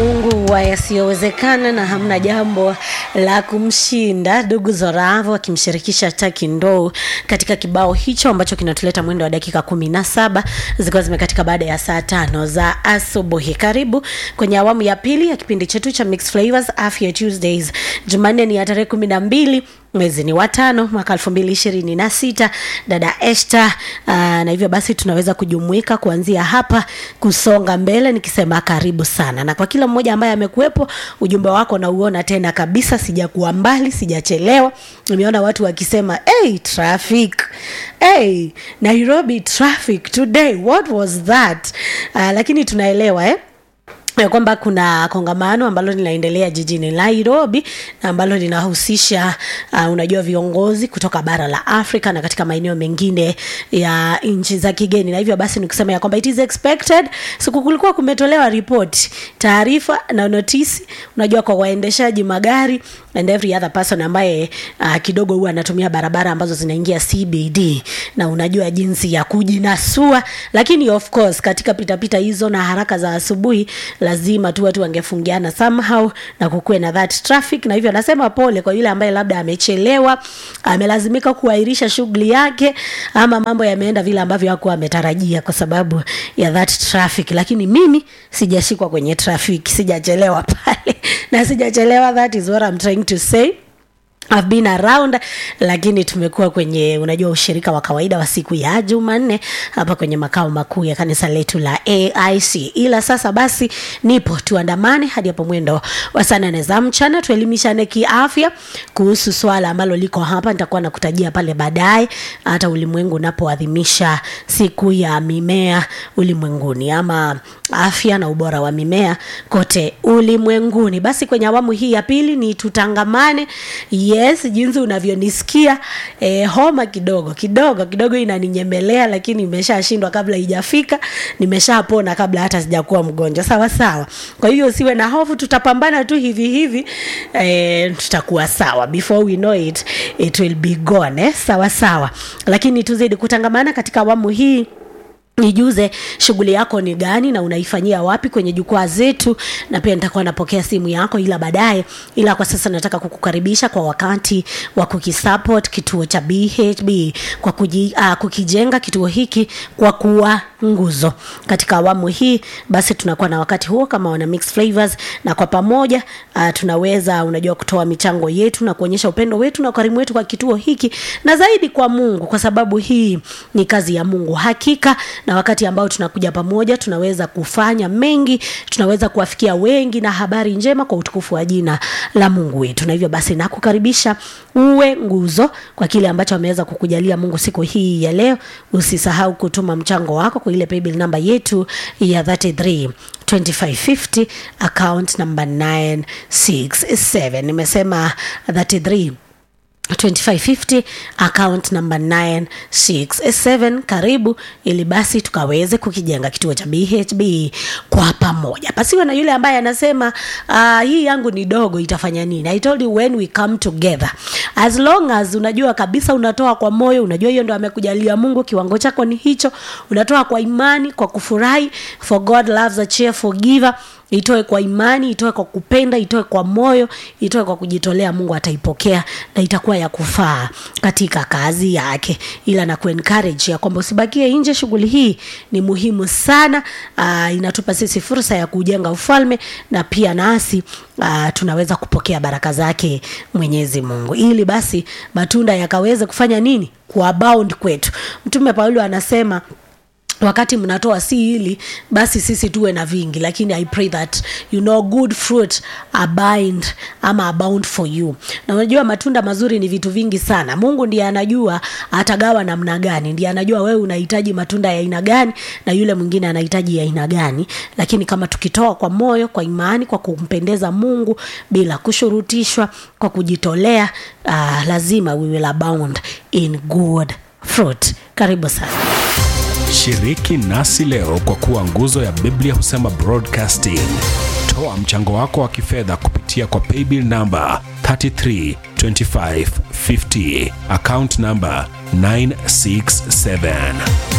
Mungu wa yasiyowezekana na hamna jambo la kumshinda. Ndugu Zoravo akimshirikisha Taki Ndou katika kibao hicho ambacho kinatuleta mwendo wa dakika kumi na saba zikiwa zimekatika baada ya saa tano za asubuhi. Karibu kwenye awamu ya pili ya kipindi chetu cha Mixed Flavors Afya Tuesdays. Jumanne ni ya tarehe kumi na mbili mwezi ni watano mwaka elfu mbili ishirini na sita dada Esta. Uh, na hivyo basi tunaweza kujumuika kuanzia hapa kusonga mbele nikisema karibu sana, na kwa kila mmoja ambaye amekuwepo, ujumbe wako nauona tena kabisa, sijakuwa mbali, sijachelewa. Nimeona watu wakisema hey, traffic hey, Nairobi traffic today what was that? Uh, lakini tunaelewa eh? ya kwamba kuna kongamano ambalo linaendelea jijini Nairobi na ambalo linahusisha uh, unajua viongozi kutoka bara la Afrika na katika maeneo mengine ya nchi za kigeni, na hivyo basi nikusema ya kwamba it is expected. Siku kulikuwa kumetolewa ripoti, taarifa na notisi, unajua kwa waendeshaji magari and every other person ambaye uh, kidogo huwa anatumia barabara ambazo zinaingia CBD, na unajua jinsi ya kujinasua, lakini of course katika pitapita hizo na haraka za asubuhi lazima tu watu wangefungiana somehow na kukuwe na that traffic, na hivyo anasema pole kwa yule ambaye labda amechelewa, amelazimika kuahirisha shughuli yake, ama mambo yameenda vile ambavyo hakuwa ametarajia kwa sababu ya that traffic. Lakini mimi sijashikwa kwenye traffic, sijachelewa pale na sijachelewa, that is what I'm trying to say. I've been around lakini tumekuwa kwenye unajua ushirika wa kawaida wa siku ya Jumanne hapa kwenye makao makuu ya kanisa letu la AIC. Ila sasa basi nipo tuandamane hadi hapo mwendo wa saa nane za mchana tuelimishane kiafya kuhusu swala ambalo liko hapa, nitakuwa nakutajia pale baadaye, hata ulimwengu unapoadhimisha siku ya mimea ulimwenguni ama afya na ubora wa mimea kote ulimwenguni. Basi kwenye awamu hii ya pili ni tutangamane. Yes, jinsi unavyonisikia eh, homa kidogo kidogo kidogo inaninyemelea, lakini nimeshashindwa kabla ijafika, nimeshapona kabla hata sijakuwa mgonjwa. Sawa sawa. Kwa hiyo usiwe na hofu, tutapambana tu hivi hivi, eh, tutakuwa sawa. Before we know it, it will be gone. Eh, sawa sawa. Lakini tuzidi kutangamana katika awamu hii nijuze shughuli yako ni gani na unaifanyia wapi kwenye jukwaa zetu, na pia nitakuwa napokea simu yako, ila baadaye. Ila kwa sasa nataka kukukaribisha kwa wakati wa kukisupport kituo cha BHB kwa kuji, uh, kukijenga kituo hiki kwa kuwa nguzo katika awamu hii. Basi tunakuwa na wakati huo kama wana Mixed Flavors, na kwa pamoja uh, tunaweza unajua kutoa michango yetu na kuonyesha upendo wetu na ukarimu wetu kwa kituo hiki na zaidi kwa Mungu, kwa sababu hii ni kazi ya Mungu hakika na wakati ambao tunakuja pamoja tunaweza kufanya mengi, tunaweza kuwafikia wengi na habari njema kwa utukufu wa jina la Mungu wetu. Na hivyo basi nakukaribisha uwe nguzo kwa kile ambacho ameweza kukujalia Mungu siku hii ya leo. Usisahau kutuma mchango wako kwa ile paybill namba yetu ya 33 2550 account number 967. Nimesema 33 2550 account number 967. Karibu ili basi tukaweze kukijenga kituo cha BHB kwa pamoja. Pasiwe na yule ambaye anasema uh, hii yangu ni dogo itafanya nini? I told you when we come together, as long as unajua kabisa unatoa kwa moyo, unajua hiyo ndo amekujalia Mungu, kiwango chako ni hicho, unatoa kwa imani, kwa kufurahi, for God loves a cheerful giver itoe kwa imani, itoe kwa kupenda, itoe kwa moyo, itoe kwa kujitolea. Mungu ataipokea na itakuwa ya kufaa katika kazi yake. Ila na kuencourage ya kwamba usibakie nje, shughuli hii ni muhimu sana. Uh, inatupa sisi fursa ya kujenga ufalme na pia nasi uh, tunaweza kupokea baraka zake Mwenyezi Mungu, ili basi matunda yakaweze kufanya nini, kuabound kwetu. Mtume Paulo anasema wakati mnatoa si hili basi sisi tuwe na vingi, lakini I pray that you know good fruit abound ama abound for you. Na unajua matunda mazuri ni vitu vingi sana. Mungu ndiye anajua atagawa namna gani, ndiye anajua wewe unahitaji matunda ya aina gani na yule mwingine anahitaji ya aina gani, lakini kama tukitoa kwa moyo, kwa imani, kwa kumpendeza Mungu bila kushurutishwa, kwa kujitolea, uh, lazima we will abound in good fruit. Karibu sana. Shiriki nasi leo kwa kuwa nguzo ya Biblia husema broadcasting. Toa mchango wako wa kifedha kupitia kwa paybill namba 332550 account namba 967